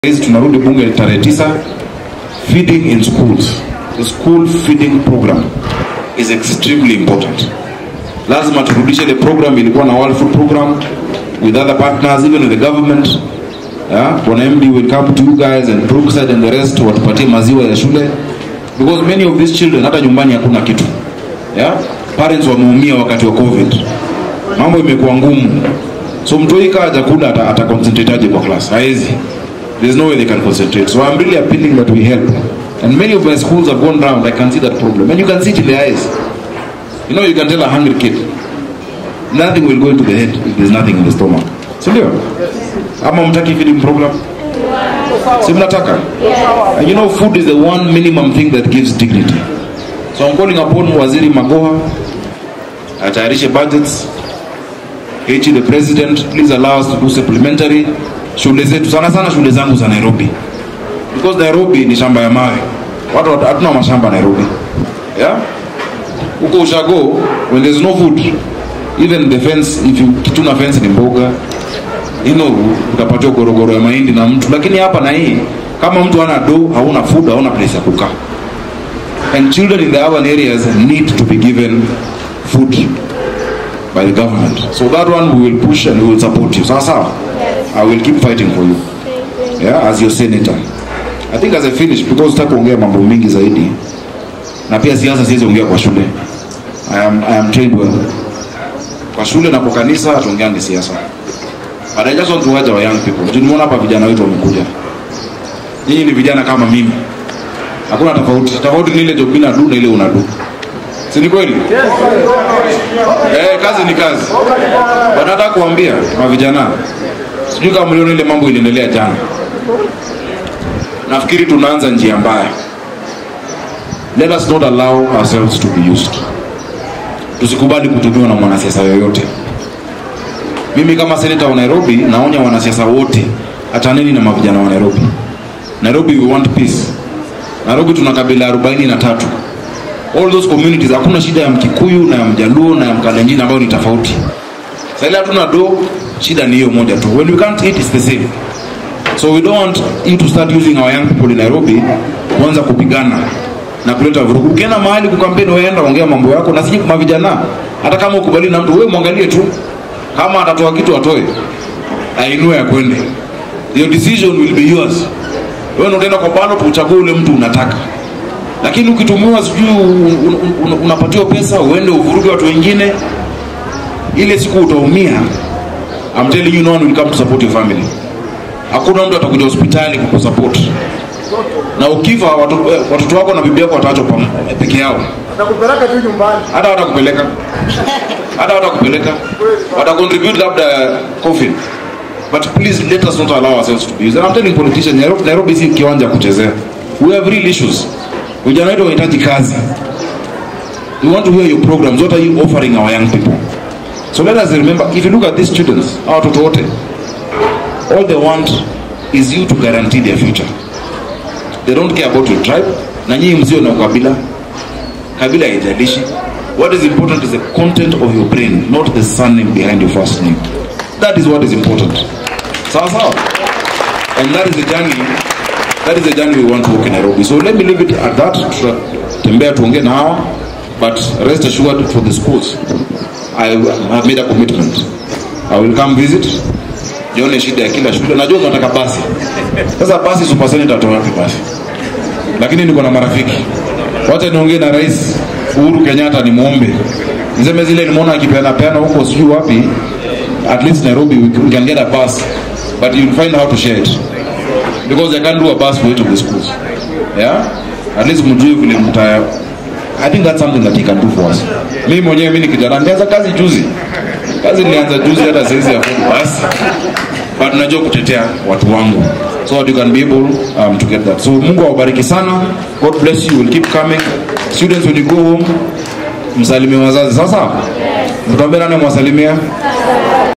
Hizi tunarudi bunge tarehe tisa. Feeding in schools, the school feeding program is extremely important. Lazima turudishe ile program ilikuwa na World Food Program with other partners even with the government. Yeah, Bwana MD will come to you guys and Brookside and the rest watupatie maziwa ya shule because many of these children hata nyumbani hakuna kitu. Yeah? Parents wameumia wakati wa COVID. Mambo imekuwa ngumu. So mtoi kaa hajakula ata, ata concentrate aje kwa class? Haezi. There's no way they can concentrate. So I'm really appealing that we help. And many of my schools have gone round. I can see that problem. And you can see it in their eyes. You know, you can tell a hungry kid, nothing will go into the head if there's nothing in the stomach. Si ndio? Ama mtaki feeding program? Si mnataka? And you know, food is the one minimum thing that gives dignity. So I'm calling upon Waziri Magoha, atayarishe budgets, Hechi the president, please allow us to do supplementary shule zetu sana sana shule zangu za Nairobi because Nairobi ni shamba ya mawe watu wat- hatuna mashamba Nairobi yeah huko ushago when there's no food even the fence if you kituna fence ni mboga you know utapatiwa gorogoro ya mahindi na mtu lakini hapa na hii kama mtu hana do hauna food hauna place ya kukaa and children in the urban areas need to be given food by the government so that one we will push and we will support you sawa sawa I will keep fighting for you yeah, as your senator. I think as I finish because sitaki kuongea mambo mingi zaidi na pia siasa siwezi ongea kwa shule. I am, I am trained well. Kwa shule na kwa kanisa tuongeange siasa. But I just want to urge our young people. Juu nimeona hapa vijana wetu wamekuja. Nyinyi ni vijana kama mimi. Hakuna tofauti. Tofauti ni ile job na do na ile unadu. Si ni kweli? Eh, kazi ni kazi. But nataka kuambia mavijana sijui kama mliona ile mambo iliendelea jana nafikiri tunaanza njia mbaya let us not allow ourselves to be used tusikubali kutumiwa na mwanasiasa yoyote mimi kama seneta wa nairobi naonya wanasiasa wote achaneni na mavijana wa nairobi nairobi we want peace nairobi tuna kabila arobaini na tatu all those communities hakuna shida ya mkikuyu na ya mjaluo na ya mkalenjini ambayo ni tofauti sahili hatuna do shida ni hiyo moja tu when we can't eat it's the same so we don't want you to start using our young people in nairobi kuanza kupigana na kuleta vurugu ukienda mahali kukampeni weenda ongea mambo yako na siji mavijana hata kama ukubali na mtu wewe mwangalie tu kama atatoa kitu atoe ainue ya kwende your decision will be yours wewe ndio utaenda kwa ballot uchague ule mtu unataka lakini ukitumiwa sijui un- un- un- unapatiwa pesa uende uvuruge watu wengine ile siku utaumia I'm telling you no one will come to support your family hakuna mtu atakuja hospitali kukusupport na ukifa watu- eh, watoto wako na bibi yako wataachwa pam- peke yao nakupeleka tu nyumbani hata watakupeleka hata watakupeleka watacontribute labda coffin but please let us not allow ourselves to be used and I'm telling politicians Nairobi, Nairobi si kiwanja ya kuchezea we have real issues vijana wetu wanahitaji kazi we want to hear your programs what are you offering our young people so let us remember if you look at these students hawa watoto wote all they want is you to guarantee their future they don't care about your tribe na nyinyi msio na ukabila kabila haijalishi what is important is the content of your brain not the surname behind your first name that is what is important sawa sawa and that is the journey that is the journey we want to walk in Nairobi so let me leave it at that tutatembea tuongee na hawa but rest assured for the schools I have made a commitment I will come visit jione shida ya kila shule najua unataka basi sasa basi super senator atoa wapi basi lakini niko na marafiki wacha niongee na rais uhuru kenyatta nimwombe niseme zile nimeona akipeana peana huko sijui wapi at least nairobi we we can get a bus but you'll find how to share it because i can't do a bus for each of the schools yeah at least mjue vile mta i think that's something that he can do for us mimi mwenyewe mimi ni kijana nilianza kazi juzi kazi nilianza juzi hata saizi ya basi but najua kutetea watu wangu so that you can be able um, to get that so mungu awabariki sana god bless you will keep coming students when you go home msalimie wazazi sasa mtuambie nani mwasalimia